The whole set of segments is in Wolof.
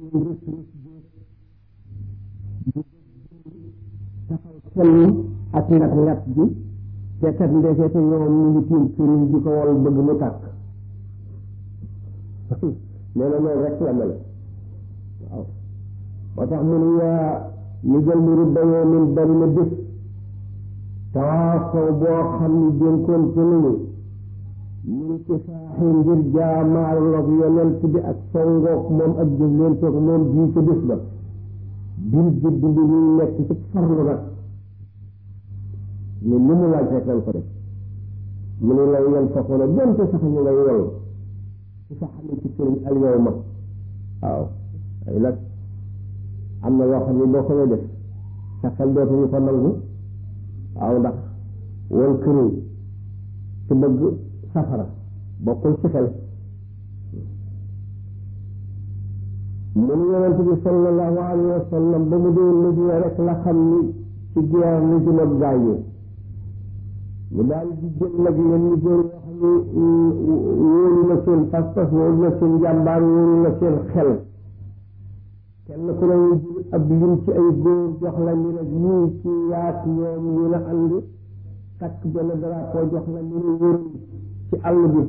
seen rës rës bi taxaw kenn ak ngat ngat bi te kat ndekete ñoom ñu ngi tiim sëriñ di ko wol bëgg mu tàkk nee na loolu rek la mel waaw moo tax mu ne yaa yëgal mu rubbayoo min bari na bés tawaafaw boo xam ni dénkoon te nañu mun ci saaxi ngir jaamaarloog yonent bi ak songoog moom ak jëflenteeg moom bii ca bés ba bil jëdd bi ñuy nekk ci farlu nag ne li mu laaj rek lañ ko def mu ne lay yan façon donte sax ñu ngay yol ci sa xamee ci sëriñ al yow ma waaw ay nag am na yoo xam ne boo ko def sa xel dootuñu ko nangu waaw ndax wal këriñ ci bëgg safara bokkul ci xel mu ne yonent bi sallallahu alayhi wa sallam ba mu dee Madina rek la xam ni ci guerre li jëm ak gaañu mu daal di jël nag leen ñu góor yoo xam ne wóolu na seen pas-pas wóolu na seen jàmbaar wóolu na seen xel kenn ku ne ñu jël ab lim ci ay góor jox la ni nag ñii ci yaat ñoom ñu la ànd takk benn drapeau jox la ni ne wër ci àll bi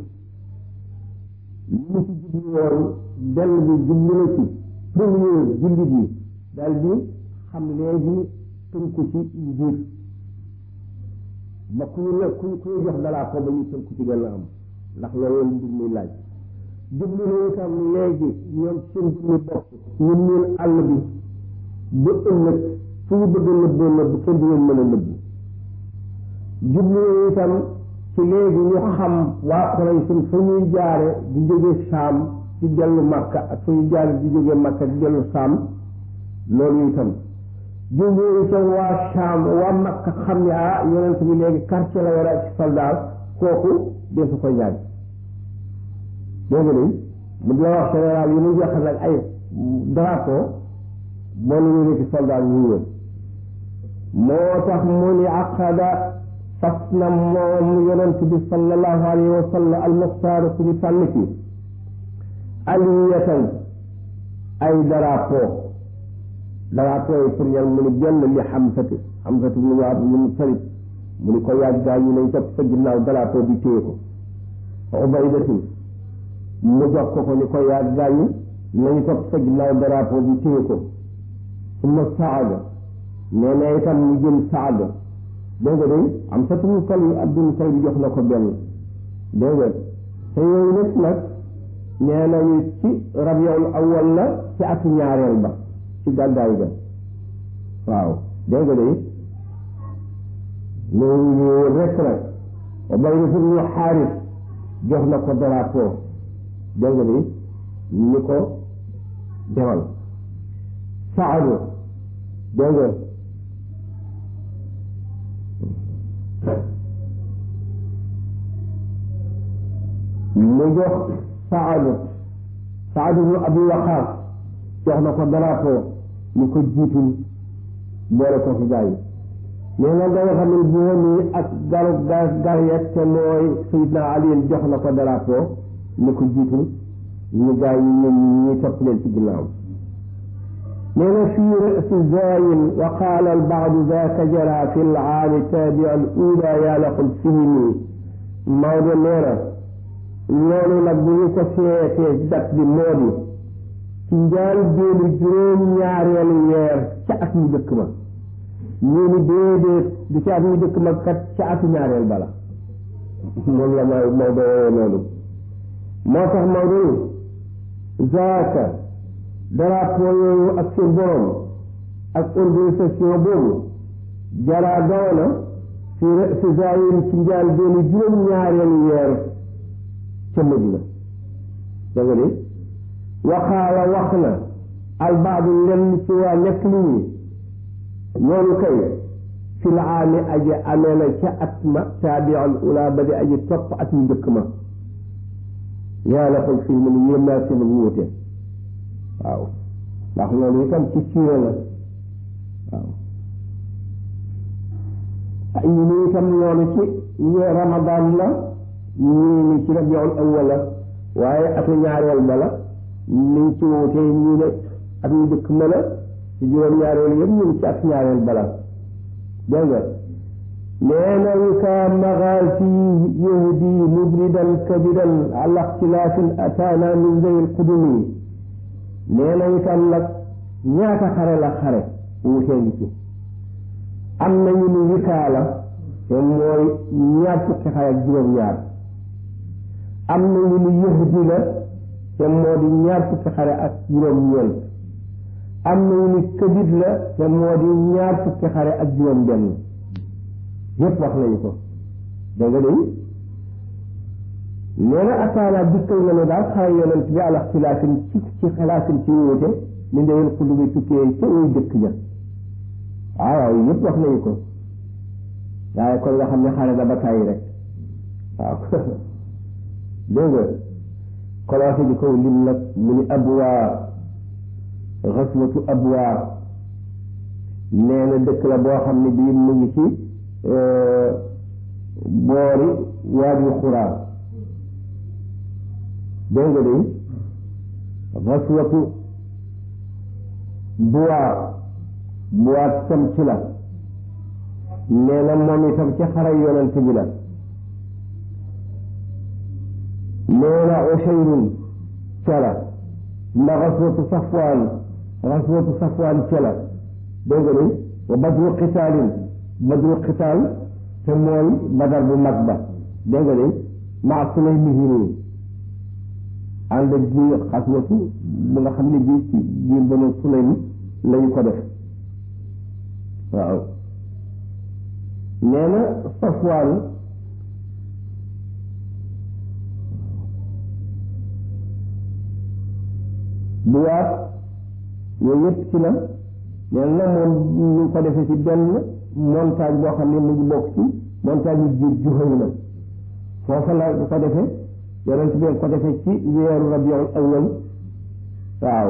li mu ci jublu woon benn bi jublu na ci premier jullit yi daal di xam léegi tënku ci njiit ba ku ne ku ku jox drapeau ba ñu tënku ci gën a am ndax loolu mbir muy laaj jublu na itam léegi ñoom seen jublu bopp ñu miin àll bi ba ëllëg fu ñu bëgg a nëbboo nëbb kenn du leen mën a nëbbu jublu na itam ci léegi ñu xam waa Quraysh fa ñuy jaare di jóge Saam di dellu Makka ak fa ñuy jaare di jóge Makka di dellu Saam loolu itam jublu itam waa Saam waa Makka xam ne ah yonent bi léegi quartier la war a ci soldat kooku desu ko ñaaj dégg nga mu di la wax général yi ñu joxe nag ay drapeau moo la ñu nekk soldat ñu woon moo tax mu ni aqada fas na moom yonent bi sallallahu alayhi wa sallam almuxtaar ku ñu tànn ci aliyatan ay drapeau drapeau yi pour ñan mu ni benn li xamsati xamsati mu waa mu ni talib mu ni ko yàggaa ñu nañ topp sa ginnaaw drapeau bi téye ko ubaydatin mu jox ko ko ni ko yàggaa ñu nañu topp sa ginnaaw drapeau bi téye ko summa saada nee na itam mu jël saada dégg nga day am sa tumu kal abdul tay bi jox na ko benn dégg nga te yooyu nag nag nee nañu ci rabiul awal la ci atu ñaareel ba ci gàddaay ga waaw dégg nga day loolu rek nag wa bay na ñu xaaris jox na ko drapeau dégg nga day ni ko demal saadu dégg nga mu jox saadu saadu bu abi waqaas jox na ko drapeau ni ko jiitul boole ko fi gaay nee na nga xam ne boomi ak garu gar gar yet te mooy sayidna ali jox na ko drapeau ni ko jiitul ñu gaay yi ñun ñi topp leen ci ginnaaw nee na fii rasi zayin wa qaala albaadu zaaka jara fi laami taabia al ula yaalaqul fihimi Maodo nee na loolu nag bu ñu ko seetee dat bi moo di ci njaal déenu juróom-ñaareelu weer ca at mu dëkk ma ñu ni déedéet du ca at mu dëkk ma kat ca atu ñaareel bala moom la ma Maodo woowe noonu moo tax Maodo ni zaaka drapeau yooyu ak seen borom ak organisation boobu jaraa doona fi fi zayin ci njaal déenu juróom-ñaareelu weer ca Madina da nga de waxaala wax na albaadu lenn ci waa nekk li ñi loolu kay fi l aami aji amee na ca at ma taabiul ula ba di aji topp at mu njëkk ma yàlla xool fii mu ne yéem naa seen wuute waaw ndax loolu itam ci siira la waaw ay ñu itam loolu ci ñee ramadan la ñii ni ci rabiul awwal la waaye atu ñaareel ba la niñ ci wuutee ñii ne ak ñu jëkk mën a ci juróom-ñaareel yëpp ñu ngi ci ak ñaareel bala dégg nga nee na wika magaasi yahdi mubridan kabidan ala ixtilaafin ataana min zawil qudumi nee na itam nag ñaata xare la xare wutee ngi ci am na ñu ni wikaa la te mooy ñaar fukki xare ak juróom-ñaar am na ñu ni yahdi la te moo di ñaar fukki xare ak juróom-ñeent am na ñu ni kabid la te moo di ñaar fukki xare ak juróom-benn yépp wax nañu ko dégg nga day nee na ataana dikkal na ne daal xare yonent bi ala xilaafin ci ci xilaafin ci wuute li ndewel xullu bi tukkee ca way dëkk ja waaw waaw yépp wax nañu ko waaye kon nga xam ne xare da ba tàyyi rek waaw dégg nga commencé di kaw lim nag mu ni abwaa xaswatu abwaa nee na dëkk la boo xam ne bii mu ngi ci boori waadi xuraa dégg nga de xaswatu buwaa buwaa tam ci la nee na moom itam ci xare yonent bi la nee na Ushayrun ca la ndax xaswatu safwaan xaswatu safwaan ca la dégg nga de wa badru qitaalin badru qitaal te mooy badar bu mag ba dégg nga de maa Sulaymihi nii ànd ak ji xaswatu bu nga xam ne bii ci biir Banu Sulaym lañu ko def waaw nee na safwaan bu waat yooyu yëpp ci la nee na moom ñu ngi ko defee ci benn montagne boo xam ne mu ngi bokk ci montagne yu jiir Juhayna foofa la ko defee yonent bi ko defee ci weeru rabiul awwal waaw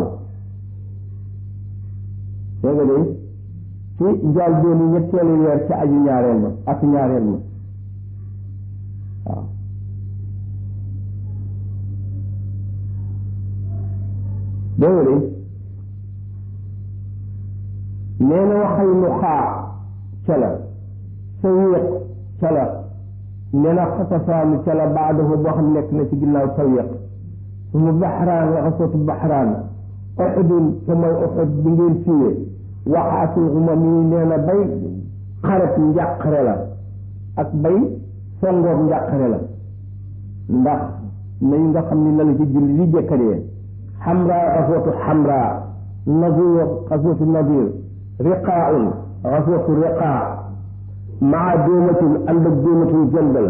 dégg nga de ci njaal dooni ñetteelu weer ci aju ñaareel ma ak ñaareel ma waaw dégg nga de nee na waxal nu xaa ca la sawiq ca la nee na xatasaanu ca la baadahu boo xam nekk na ci ginnaaw sawiq sumu baxraan la xasootu baxraan uxudun te mooy uxud bi ngeen fiiwee waxaatul xumam yi nee na bay xaret njàqare la ak bay songoog njàqare la ndax nañ nga xam ni la la ci julli di jëkkadee xamra xasootu xamra nadir xasootu nadir riqaaun xasootu riqaa maa dóomatin ànd ak dóomatin jëndal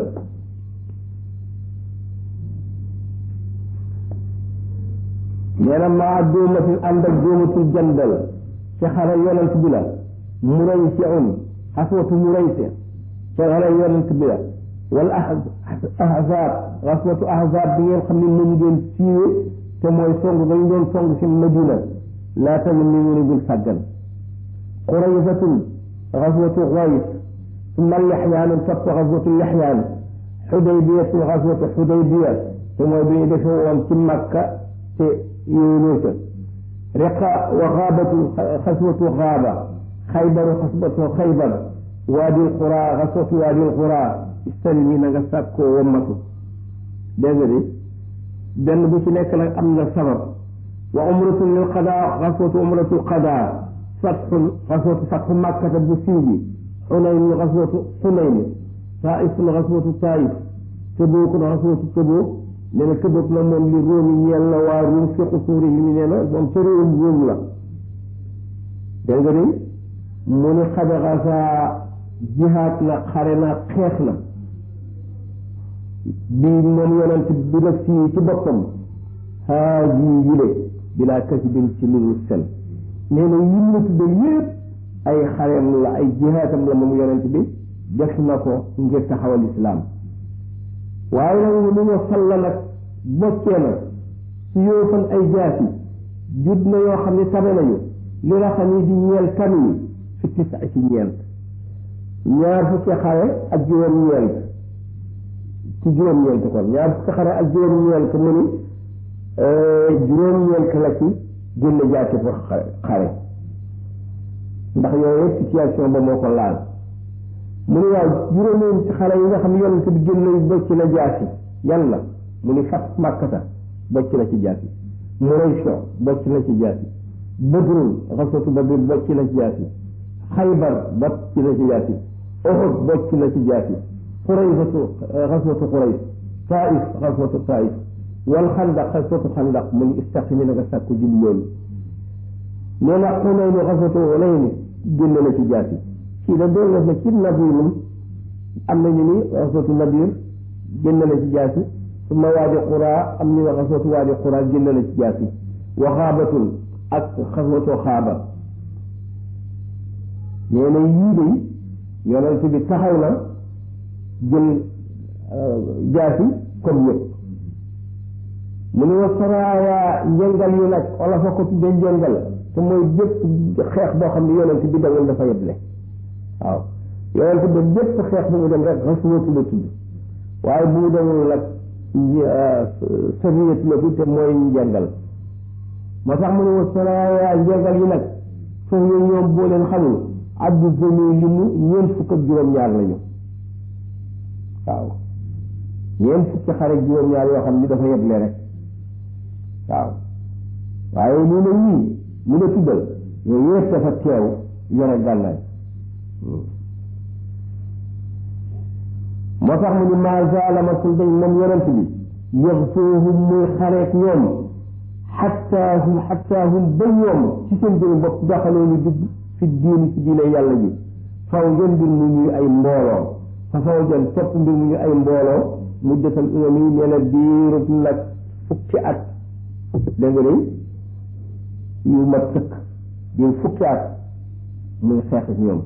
nee na maa dóomatin ànd ak dóomatin jëndal ci xare yonent bi la muraysiun xaswatu muraysi ci xare yonent bi la wala ahzaab xaswatu ahzaab bi ngeen xam ne moom ngeen siiwe te mooy song dañ doon song ci madina laa tamit ni ñu ne bul sàggan quraysatun xaswatu xays summa lixyaanu topp xaswatu lixyaan xudaybiyatu xaswatu xudaybiya te mooy bi ñu defee woon ci makka te yooyu ca riqa wa xaabatu xaswatu xaaba xaybaru xaswatu xaybar waadil xuraa xaswatu waadil xuraa istalmi na nga sàkkoo wommatu dégg nga di benn bu ci nekk nag am na sabab wa umratu lil qadaa xaswatu umratu qadaa fatxun xaswatu fatxu makkata bu siiw bi xunayn xaswatu xunayn taifun xaswatu taif tëbook na xaswatu tëbook nee na tëbook na moom li róomi ñeel na waa ruum fi xusuuri yi nee na moom ca réewum ruum la dégg nga ni mu ni xadaxasa jihaat na xare na xeex na bii moom yonent bi nag si ci boppam haadi yile bilaa kasibin ci lu sel nee na yim na tudde yépp ay xareem la ay jihaatam la moom yonent bi def na ko ngir taxawal islaam waaye nag lu ma salla nag boccee na su yoofan ay jaasi jud na yoo xam ne tabe nañu li nga xam ne di ñeel kan yi fi tisa ci ñeent ñaar fukki xare ak juróom-ñeent ci juróom-ñeent kon ñaar fukki xare ak juróom-ñeent mu ni juróom-ñeent la ci génne jaasi pour xare ndax yooyu situation ba moo ko laal mu ne waaw juróomeen ci xare yi nga xam ne yonent bi génne bocc na jaasi yan la mu ni fat màkkata bocc na ci jaasi Murayso bocc na ci jaasi Badrun xaswatu Badr bocc na ci jaasi Xaybar bocc na ci jaasi Uhud bocc na ci jaasi Xuraysatu xaswatu Xurays Taif xaswatu Taif wal xandaq xaswatu xandaq mu ni istaqimi na nga sàkku jub loolu nee na Xunayn xaswatu Xunayn génn na ci jaasi kii da doon def na ci Nadirun am nañu ni xaswatu Nadir génn na ci jaasi suma waadi Qura am ñu ne xaswatu waadi Qura génn na ci jaasi wa xaabatun ak xaswatu xaaba nee na yii de yonent bi taxaw na jël jaasi comme yëpp mu ne wa saraaya njëngal yi nag wala fa ko tuddee njëngal te mooy bépp xeex boo xam ne yonent bi dawul dafa yeble waaw yonent bi bépp xeex bu mu dem rek xaswatu la tudd waaye bu mu demul nag sariyat la fi te mooy njëngal moo tax mu ne wa saraaya njëngal yi nag foofu yooyu ñoom boo leen xamul addu zone li mu ñeent fukk ak juróom-ñaar lañu waaw ñeent fukki xare juróom-ñaar yoo xam ni dafa yeble rek waaw waaye mu ne ñii mu ne tuddal yooyu yëpp dafa teew yore gànnaay moo tax mu ni maa zaala masul dañ moom yonent bi yaxsuuhum muy xareek ñoom xatta hum xatta hum ba ñoom ci seen jëmi bopp daxaloo ñu dugg fi diini ci diine yàlla ji faw jën mbir mu ñuy ay mbooloo fa faw jën topp mbir mu ñuy ay mbooloo mu detal umam yi nee na diirub nag fukki at dégg nga yu mat sëkk diir fukki at muy xeex ak ñoom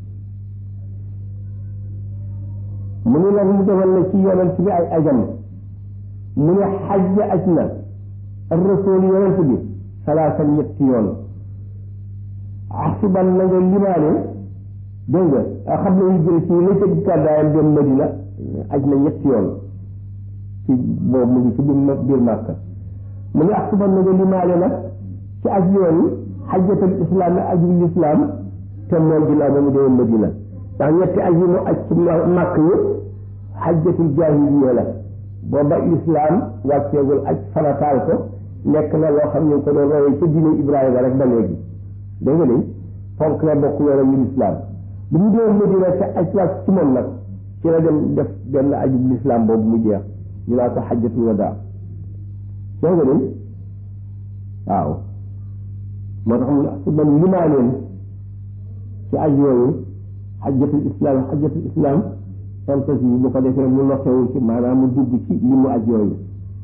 mu ni nag mu defal na ci yonent bi ay ajam mu ne xajj aj na rasul yonent bi salaasan ñetti yoon axsiban na nga limaane dégg nga xam ne ñu jël ci la ca gàddaayam dem Madina aj na ñetti yoon ci boobu mu ngi ci biir biir Màkka mu ne axsiban na nga limaane nag ci aj yoon yi xajjatul islam ajul islam te mooy ginnaaw ba mu dee Madina ndax ñetti aj yi mu aj ci màkk yëpp xajjatul jaahiliya la booba islam wàcceegul aj farataal ko nekk na loo xam ne ko doon royee ca diine Ibrahima rek ba léegi dégg nga de fonk na bokk yoonam yu lislaam bi mu dee Madina te aj wàcc ci moom nag ci la dem def benn ajub lislaam boobu mu jeex ñu naa ko xajjatul wadaa dégg nga de waaw moo tax mu su man limaaneen ci aj yooyu xajjatul islam xajjatul islam santas yi bu ko defee mu noxewu ci maanaam mu dugg ci li mu aj yooyu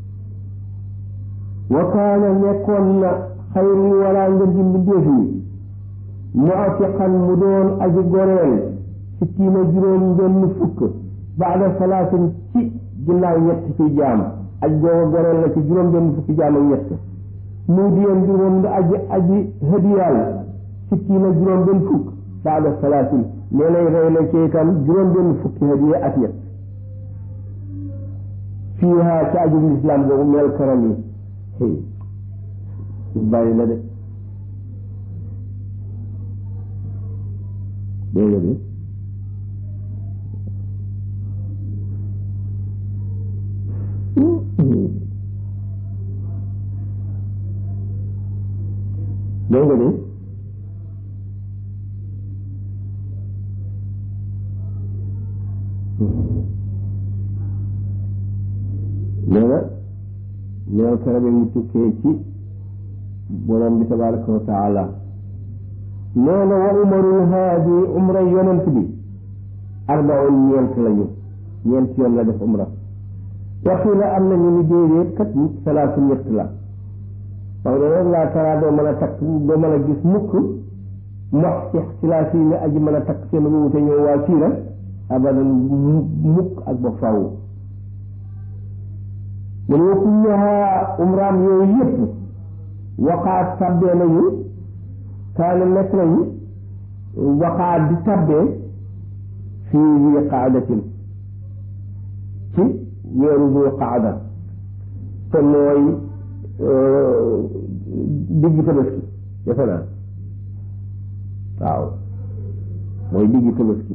wa kaana nekkoon na xayri wala ngën ji mbindéef yi mu atiqan mu doon aji goreel sittiina juróom benn fukk baada salaatin ci ginnaaw ñett ci jaam aj googa goreel la ci juróom benn fukki jaam ak ñett mu diyen bi moom nga aji aji hadiyaal sittiina juróom benn fukk baada salaatin nee nay rey la ci itam juróom benn fukki hadiya ak ñett fiiha ci ajub lislaam boobu mel karam yi bàyyi la de dégg nga de dégg nga de nee na ñeel karam yi mu tukkee ci borom bi tabaraka wa taala nee na wa umarul haadi umra yonent bi arbaun ñeent lañu ñeent yoon la def umra waxila am nañu ni déedéet kat salaatu ñett la wax da rek laa taraa doo mën a takk doo mën a gis mukk mox ci xilaaf yi ne aji mën a takk seen wuute ñëw waa siira abadan mukk ak ba faaw mu ne kulluha umraam yooyu yëpp waqaat tabbee nañu kaana nekk nañu waqaat di tabbee fii zi qaadatin ci weeru zi qaada te mooy diggi tabaski defe naa waaw mooy diggi tabaski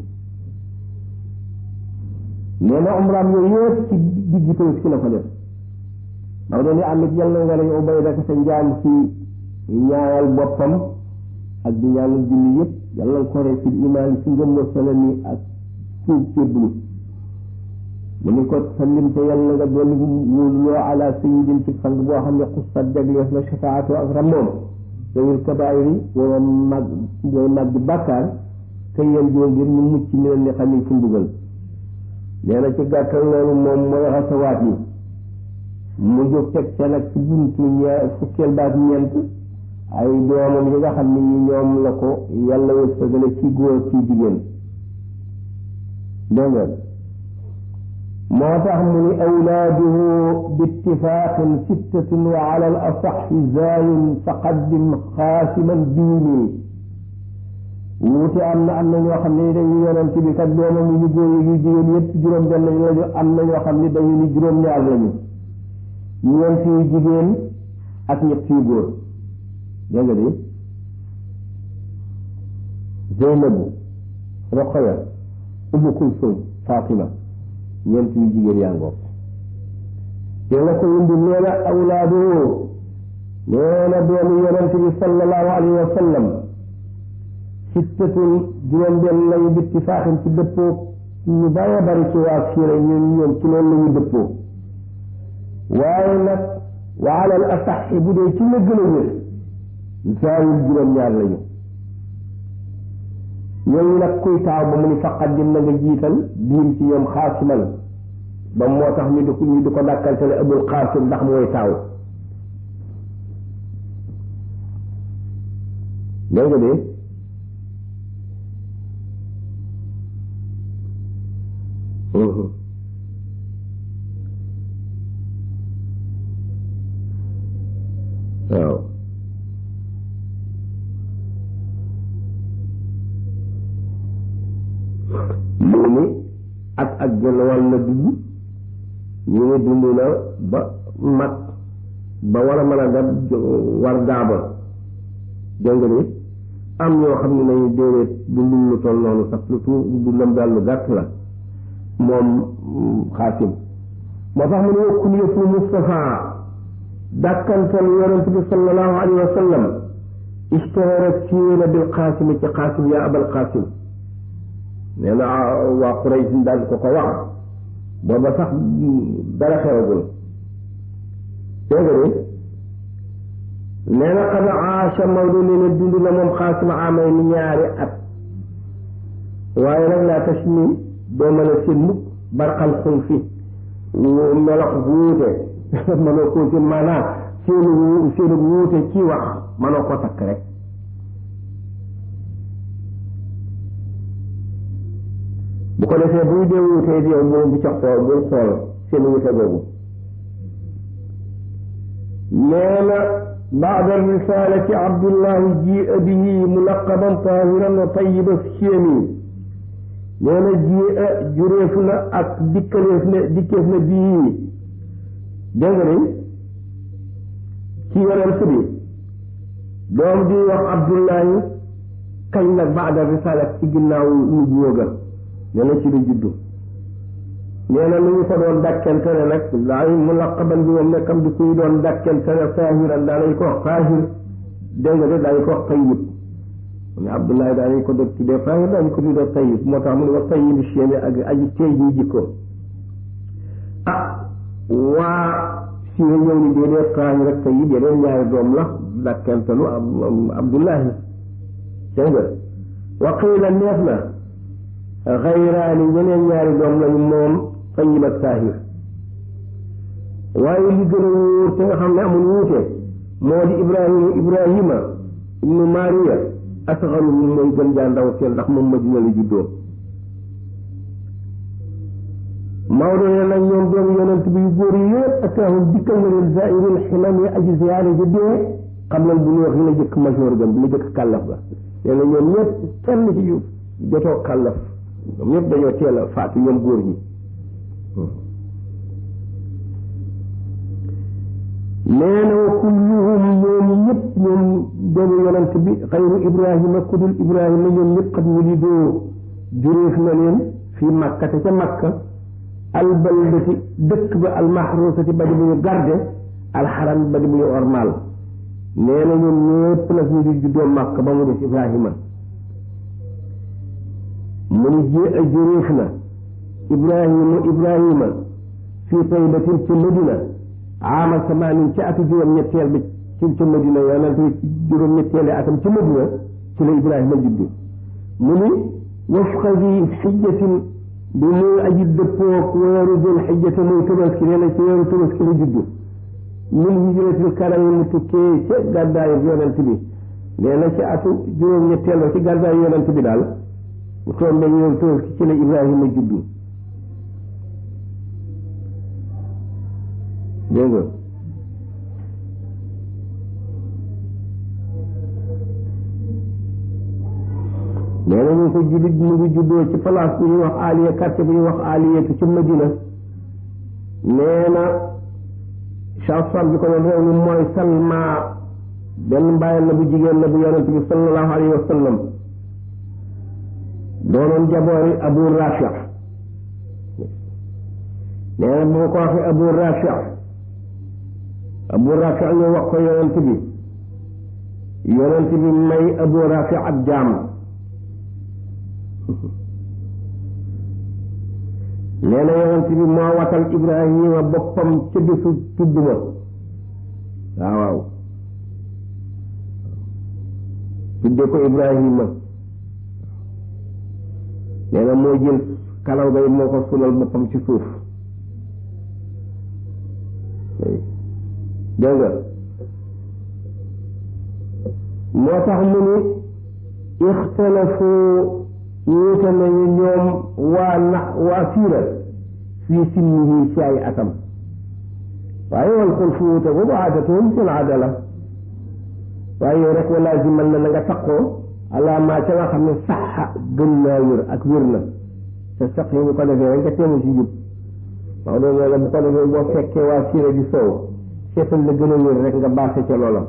nee na umraam yooyu yëpp ci diggi tabaski la ko def ndax doon am it yàlla nga lañ ubay daka sa njaam ci ñaanal boppam ak di ñaanal julli yëpp yàlla ko rek ci imaan ci ngëm wa salami ak tuub céblu mu ni ko sallim te yàlla nga doon wóoluloo ala sayidin ci sang boo xam ne xustat jaglees na shafaatu ak ramoom dawil kabaayiri wala mag way mag di bàkkaar te yéen joo ngir ñu mucc mi leen ni xam ne ci mbugal nee na ci gàttal loolu moom mooy xasawaat yi mu jóg teg ca nag ci buntu ñee fukkeel baat ñeent ay doomam yi nga xam ne ñi ñoom la ko yàlla wërsëgale ci góor ci jigéen dégg nga moo tax mu ni awlaaduhu bittifaaqin sittatun wa ala al asaxi zaayun faqaddim xaasiman diini wuute am na am na ñoo xam ne dañuy yonent bi kat doomam yu góor yu jigéen yëpp juróom benn lañu am na ñoo xam ne dañu ni juróom ñaar lañu ñeent yu jigéen ak ñett yu góor dégg nga di Zeynabu Roqaya Umu Kulsum Fatima ñeent yu jigéen yaa ngoog te la ko indi nee na awlaadu nee na doomu yonent bi sallallahu alayhi wa sallam sittatun juróom benn lañu bittifaaxin ci dëppoo ñu bëree bëri ci waa siira ñun ñoom ci loolu la ñu dëppoo waaye nag wa alal asaxi bu dee ci la gën a wér zaayul juróom-ñaar lañu ñooñu nag kuy taaw ba mu ni faqaddim na nga jiital biim ci ñoom xaasiman ba moo tax ñu di ko ñu di ko dàkkantele abul xaasim ndax mooy taaw dégg nga de waaw mu ni at ak genn wàll la dund ñu ngi dund na ba mag ba war a mën a dem war daaba dégg nga ni am ñoo xam ne nañu déedéet dundul lu toll noonu sax lu tuut dundam daal lu gàtt la moom xaasim moo tax mu ne wa kunyatu Mustafa dàkkantal yonent bi sallallahu alayhi wa sallam ishtaharat siiwee bil qaasim ci qaasim yaa abal qaasim nee na waa Quraysh daal ko ko wax booba sax dara xewagul dégg nga nee na qad aasha Maodo nee na dund na moom xaasim amay ni ñaari at waaye nag laa tashmi doo mën a seen mukk barqal xul fi melax wuute mënoo koo ci maanaam seenu seenu wuute ci wax mënoo ko takk rek bu ko defee buy dee wuutee di yow boobu bu ca xool bul xool seen wuute boobu nee na baada risalati abdullahi jia bihi mulaqaban tahiran wa tayiba siemi nee na ji jureef na ak dikkaleef na dikkeef na bii dégg nga ni ci yonent bi doom di wax abdullahi kañ nag baada risalat ci ginnaaw nubuwa ga nee na ci la juddu nee na lu ñu ko doon dàkkente ne nag daay mulaqaban bi moom nekkam di kuy doon dàkkente ne saahiran daa nañ ko wax saahir dégg nga de daañu ko wax tayyib mu ne abdullahi daanañ ko doon tuddee saahir daañu ko tuddee tayyib moo tax mu ne wa tayyib chéni ak aji tey ji jikko ah waa si nga ñëw ni déedee saahir ak tayyib yeneen ñaari doom la dàkkentelu abdullahi dégg nga wa qiila neef na xayraani ñeneen ñaari doom lañu moom tayyib ak saahir waaye li gën a wóor te nga xam ne amul wuute moo di ibrahima ibrahima ibnu maria asxaru mooy gën jaa ndaw seen ndax moom madina la juddoo Maodo ne nag ñoom doomu yonent bi yu góor yi yëpp ataahum dikkal na leen zairul ximam yi aji ziyaare ja dee xam nañ bu ñu wax la jëkk major gam bi la jëkk kàllaf ga nee na ñoom ñëpp kenn ci yu jotoo kàllaf ñoom ñëpp dañoo teel a faatu ñoom góor ñi nee na wa kulluhum ñoom ñëpp ñoom doomu yonent bi xayru ibrahima kudul ibrahima ñoom ñëpp xat wulidoo juréef na leen fii makka te ca makka albaldati dëkk ba almahrusati ba di bu ñu garde alxaram ba di bu ñu ormal nee na ñoom ñëpp nag ñu di juddoo makka ba mu des ibrahima mu ni jé juréef na ibrahima ibrahima fii taybatin ci madina aama samaanin ci atu juróom-ñetteel bi ci ci madina yonent bi ci juróom-ñetteeli atam ci madina ci la ibrahima juddu mu ni wafqa bi xijjatin bi muy aji dëppoog weeru dul xijjate muy tabaski nee na ci weeru tabaski la juddu min hijratil karami mu tukkee ca gàddaayu yonent bi nee na ci atu juróom-ñetteel ba ci gàddaayu yonent bi daal mu tombe weeru tabaski ci la ibrahima juddu dégg nga nee na ñu ko jullit mu ngi juddoo ci place bu ñuy wax aliya quartier bu ñuy wax aliyatu ci madina nee na chanson bi ko doon réew mi mooy salma benn mbaayal la bu jigéen la bu yonent bi sallallahu alayhi wa sallam doonoon jaboori abu rafi nee na bu ko waxee abu rafi abu rafi ñu wax ko yonent bi yonent bi may abu rafi ab jaam nee na yonent bi moo watal ibrahima boppam ca bisu tudd ba waaw waaw tudde ko ibrahima nee na moo jël kalaw ga moo ko sulal boppam ci suuf dégg nga moo tax mu ni ixtalafu wuute nañu ñoom waa na waa siira fii sinnihi ci ay atam waaye wal xulfu wuute boobu aadatuhum seen aada la waaye yow rek wala zimal na na nga taqoo alaamaa ca nga xam ne saxa gën naa wér ak wér na te sax yi bu ko defee rek nga teemu ci jub waaw loolu la bu ko defee boo fekkee waa siira di soow seetal la gën a wér rek nga baaxe ca loola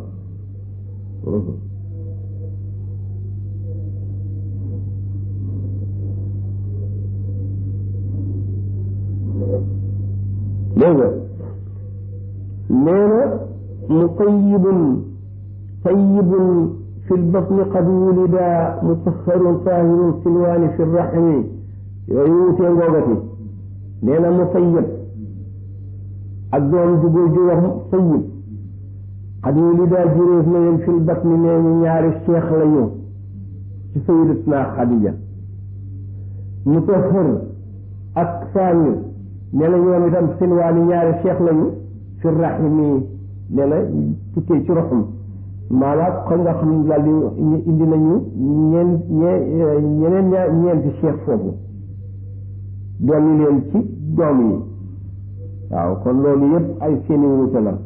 dégg nga nee na mutayibun tayibun fi lbatni qad wulida mutahharun tahirun silwaani fi raxmi yooyu wutee ngoogati nee na mutayib ak doom ju góor ju wax sayib qad wulida juréef na leen fi lbatni nee ñu ñaari cheikh lañu ci sayidatuna Xadija mutahhar ak saani nee na ñoom itam silwaani ñaari cheikh lañu fi raximi nee na tukkee ci roxum maanaam kon nga xam ne daal di indi nañu ñeen ñee ñeneen ñaa ñeenti cheikh foofu doom leen ci doom yi waaw kon loolu yëpp ay seeni wuute la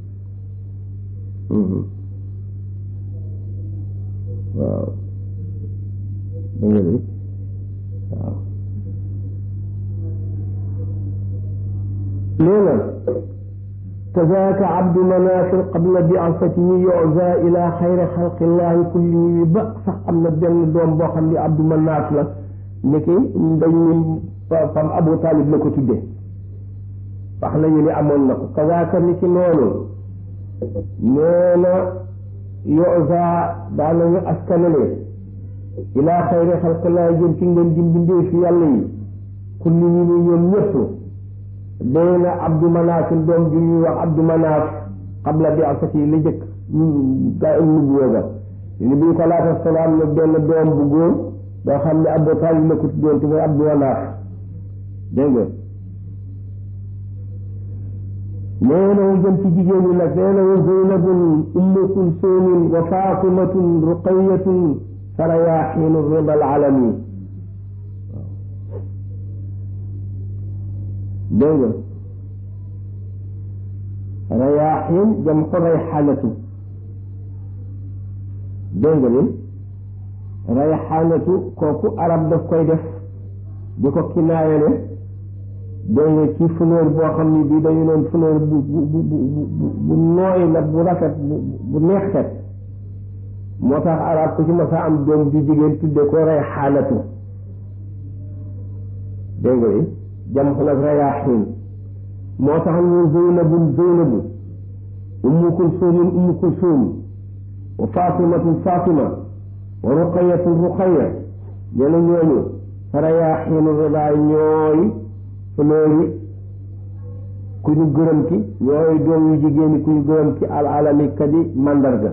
waaw da nga de waaw nee na kazaaka abdu manafir qabla bi'asatihi yu'za ila xayri xalqillahi kullihi ba sax am na benn doom boo xam ne abdu manaf la ndeke dañ ni fam abu talib la ko tuddee wax nañu ni amoon na ko kazaaka ni ci noonu nee na yu'za daanañu askanale ila xayri xalqillahi jëm ci ngeen di mbindee fi yàlla yi kullihi ni ñoom ñëpp dee na abdu manaaf doom ju ñuy wax abdu manaaf qabla bi asati li jëkk gaa nubuwa ga ni bi ñu ko laata salaam ne benn doom bu góor boo xam ne abu taalib la ko tuddoon te mooy abdu manaaf dégg nga nee na wu jëm ci jigéen ñi nag nee na wa zeynabun ummu kulsumin wa fatimatun ruqayatun farayaxiinu rida alalami dégg nga rayaaxiin jam ko rayxaanatu dégg nga ni rayxaanatu kooku arab daf koy def di ko kinaayale dégg nga ci fleur boo xam ni bii dañu doon fleur bu bu bu bu bu nooy la bu rafet bu bu neex xet moo tax arab ku ci ma sa am doom ju jigéen tudde ko rey xaalatu dégg nga jam ko nag rayaaxiin moo tax ñu zeynabun zeynabu ummu kulsuumin ummu kulsuum wa fatimatun fatima wa ruqayatun ruqaya nee na ñooñu rayaaxiinu ridaa ñooy fleur yi ku ñu gërëm ki ñooy doom yu jigéen ñi ku ñu gërëm ki al alami kadi mandarga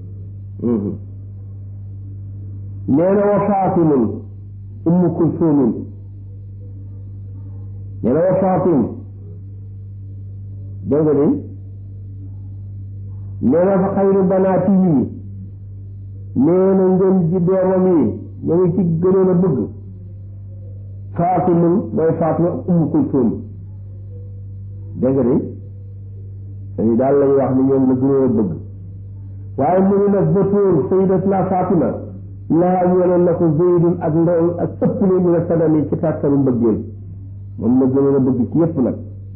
nee na wa faatimun ummu kulsuumin nee na wa faatim dégg nga de nee na fa xayru banaati yi nee na ngeen ji doomam yi ñu ngi ci gënoon a bëgg faatimun mooy faatima ummu kulsuum dégg nga de dañu daal lañu wax ni ñoom la gënoon a bëgg waaye mu ngi nag batóor sayyidatuna Fatima laa ñeeloon na ko Zeydun ak ndaw ak ëpp li mu nga sadami ci tàttaru mbëggeel moom la gënoon a bëgg ci yépp nag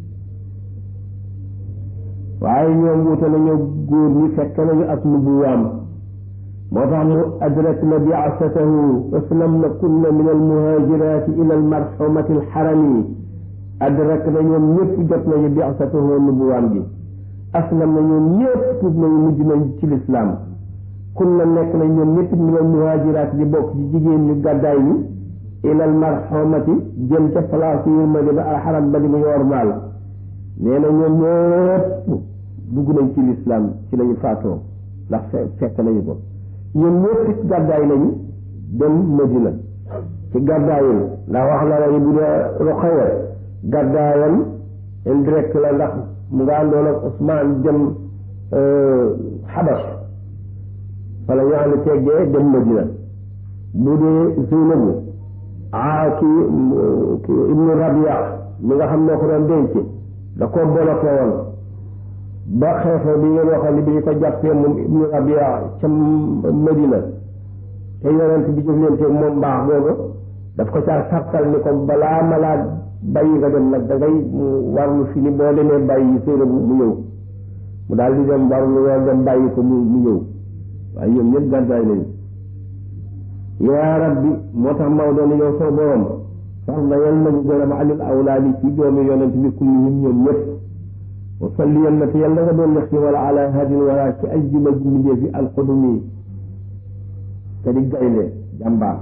waaye ñoom wute nañu góor ñi fekk nañu ak nubuwaam moo tax mu adrak na bi'asatahu waslam na kunna min almuhajirati ila almarxumati alxarami adrak na ñoom ñëpp jot nañu bi'asatahu nubuwaam gi aslam na ñoom ñëpp tuub nañu mujj nañ ci lislaam kun na nekk na ñoom ñëpp min al muhajiraat di bokk ci jigéen ñu gàddaay ñi ilal marxomati jëm ca place yu ma ba alxaram ba di mu yormaal nee na ñoom ñëpp dugg nañ ci lislaam ci lañu faatoo ndax fekk nañu ko ñoom ñëpp gàddaay nañu dem Madina ci gàddaayul ndax wax la nañu bu dee Ruqaya gàddaayam indirect la ndax mu nga àndoon ak Ousmane jëm Xabas fa la ñu ànd teggee dem Madina bu dee Zeynabu ah kii kii Ibnu Rabia mi nga xam moo ko doon denc da koo bloqué woon ba xeexoo bi ngeen waxoon ni bi ñu ko jàppee moom Ibnu Rabia ca Madina te yonent bi jëflante moom mbaax boobu daf ko caa sartal ni ko balaa ma laa bàyyi nga dem nag da ngay warlu fi ni boo demee bàyyi Zeynabu mu ñëw mu daal di dem warlu weer dem bàyyi ko mu mu ñëw waaye ñoom ñëpp gàddaay nañu yaa rabbi moo tax Maodo ni yow soo borom sax na yal nañu gërëm alil awlaadi ci doomi yonent bi kullihim ñoom ñëpp wa salli yal na te yal na nga doon lex ci wala ala hadin wala ci ay juma ji mbindee fi alxudumi te di gaynde jàmbaar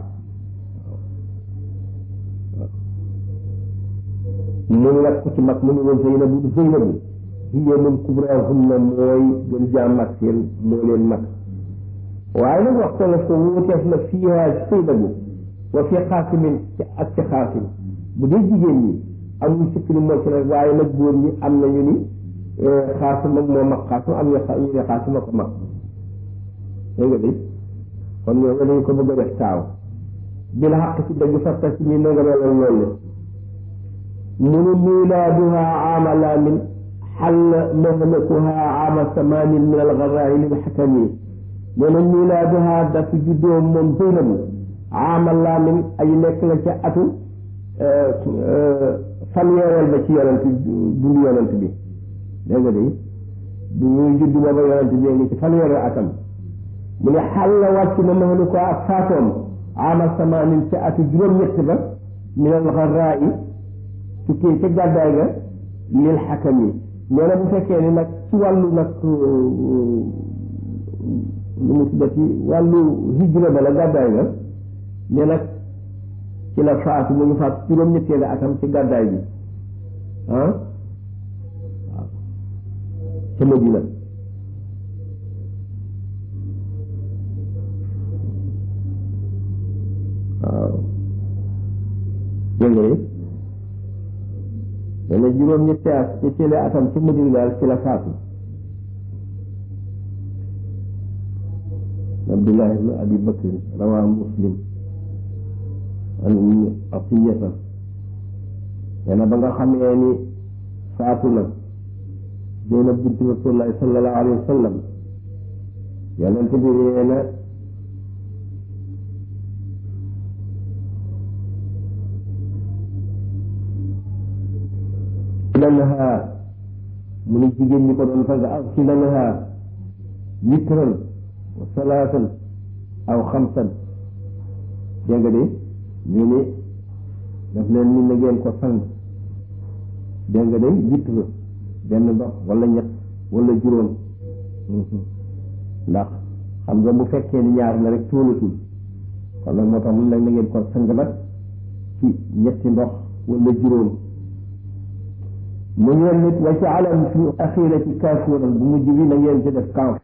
mu nag ko ci mag mu ni woon Zeynabu Zeynabu hiya min kubrahunna mooy gën jaa mag seen moo leen mag waaye nag waxta la ko wuuteef na fiiha Zeynabu wa fi xaasimin ci ak ci xaasim bu dee jigéen ñi amul sikk ni moo ci nag waaye nag góor ñi am nañu ni xaasim ak moo mag xaasim am ñu ne xaasim ak ko mag dégg nga de kon ñoo dañu ko bëgg a def taaw bil xaq ci dëgg fatta si ni nanga melal loolu munu milaaduha aama laamin xall mahlatuha aama samaanin min algaraayi lil xakami nee na milaaduha dafa juddoo moom Zeynabu aama laamin ay nekk la ca atu fanweereel ba ci yonent dundu yonent bi dégg nga de bu ñuy judd booba yonent bi ngi ci fanweereel atam mu ne xàll wàcc na mahlu ko ak faatoom aama samaanin ca atu juróom-ñett ba min algaraayi tukkee ca gàddaay ga lil xakam yi nee na bu fekkee ni nag ci wàllu nag lu mu tuddati wàllu hijra ba la gàddaay ga ne nag ci la faatu mu ngi faatu juróom-ñetteelu atam ci gàddaay bi ah waaw ca Madina waaw dégg nga dana juróom ñetti at ci télé atam ci Madina daal ci la faatu Abdullah ibn Abi Bakr rawaa Muslim an atiyata nee na ba nga xamee ni faatu na Zeynab bint Rasulullahi sallallahu alayhi wa sallam yonent bi nee na laha mu ne jigéen ñi ko doon sang axsila laha witran wa salaatan aw xamsan dégg nga de ñu ne daf leen ni na ngeen ko sang dégg nga de witre benn ndox wala ñett wala juróom ndax xam nga bu fekkee ni ñaar la rek tóolatul kon nag moo tax mun nag na ngeen ko sang nag ci ñetti ndox wala juróom mu ngeen nit wa ci alam fi axirati kaafuuran bu mujj bi na ngeen ci def kaaf